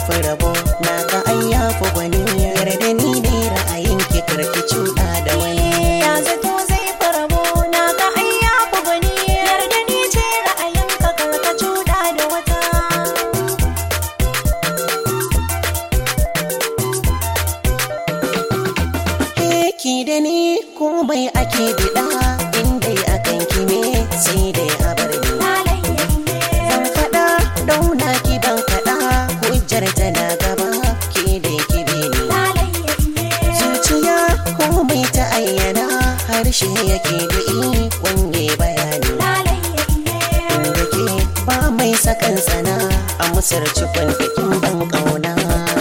fi rabo na ka ai ya fi gwani yarda ni ne ra'ayin ki karki cuɗa da wani ya zato zai farabo na ga ai ya fi gwani yarda ni ce ra'ayinka karka cuɗa da wata ki da ni komai ake biɗa inda akan ki ne sai dai a bar ni zan faɗa ɗauna ki ban faɗa hujjar tana gaba ki da ki bi ni zuciya komai ta ayyana harshe yake da ikon yi bayani inda ke ba mai sakan sana a musar cikon bikin ban ƙauna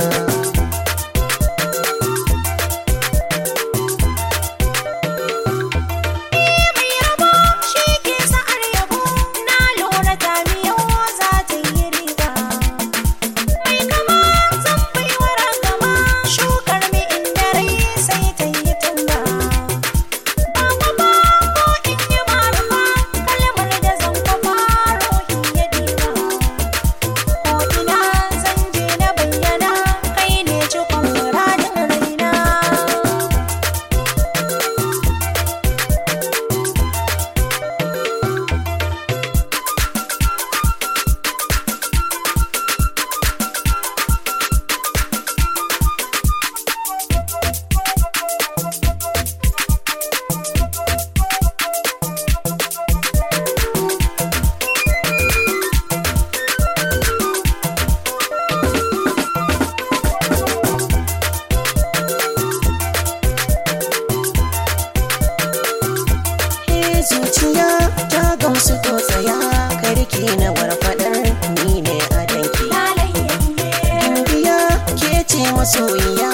mai rabo shi ke sa'ar yabo na lura ta miyau za ta yi riba mai kama zan bai wara gama shukar mi inda rai sai ta yi tunda ba kuma ko in yi marufa kalmar da zan kwafa rohin ya diba ko ina zan je na bayyana kai ne cikon muradin raina Eh, zuciya ta gamsu to tsaya karki na warfadar ni ne a danki Gimbiya ke ce masoyiya